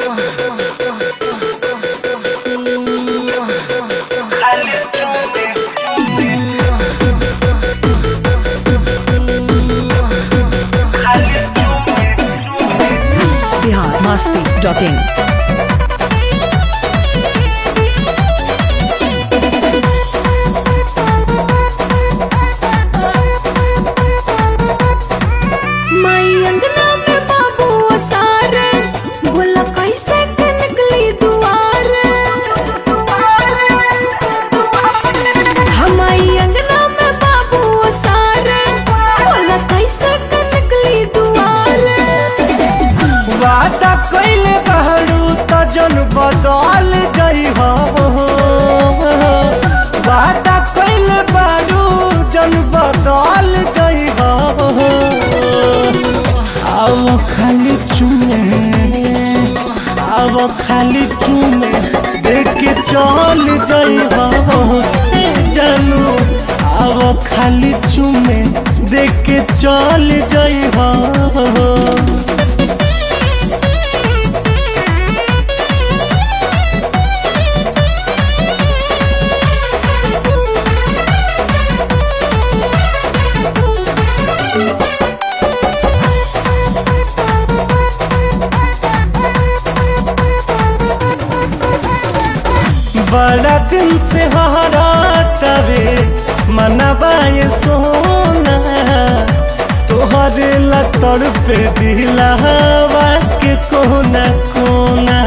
Bihar Masti dot in माई अंगना में बाबू सारे बोला कैसे के निकली दुआर हमारी अंगना में बाबू सारे बोला कैसे के निकली दुआर वादा कइले बहरू त जन बदल जाइ हो वादा कइले बहरू जन बदल जाइ हो आओ खाली चुमे आओ खाली चुमे देख के चल जाइ हो जानू आओ खाली चुमे देख के चल जाइ हो बड़ा दिन से हरा तवे मनबाए सोना तोहरे लतर पे दिलावा के कोना कोना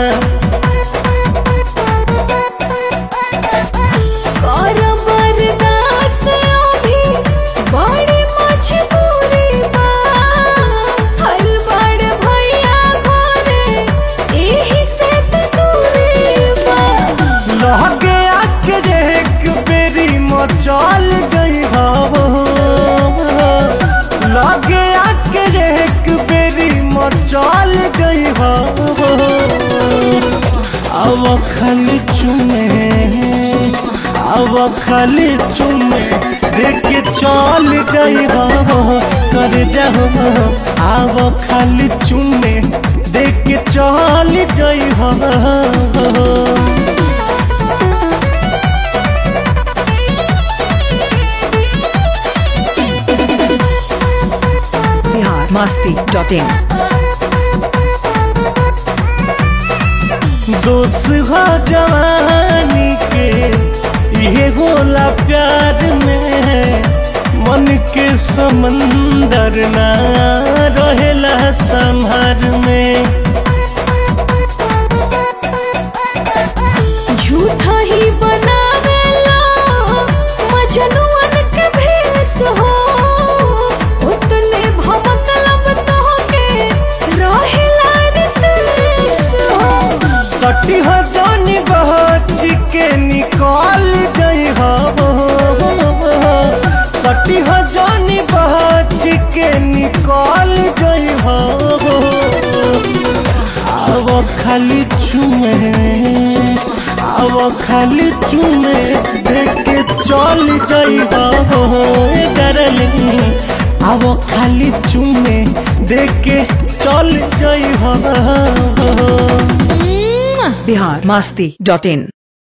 कर बर्दाश्त अभी बड़ी मजबूरी बा हल बड़ भैया घरे एही से त दूरी बा लहगे आके जे एक बेरी मचल गई हो लगे आके जे एक बेरी मचल गई हो अब खाली चुमे अब खाली चुमे देख के चल जाइ हो कर जाओ अब खाली चुमे देख के चल जाइ हो बिहार मस्ती डॉट इन दोस्त हो जवानी के ये होला प्यार में मन के समंदर ना रहेला संहार में झूठा ही बनावेला मजनुअन के भेस हो उतने भमकलब तोहके रहेला रितेश हो सटी हो जानी बहच के निकाल जाइ हो सटी हो जानी बहच के निकाल जाइ हो अब खाली चुमे अब खाली चुमे देख के चल जाइ हो डरलिंग अब खाली चुमे देख के चल जाइ हो बिहार मस्ती डॉट इन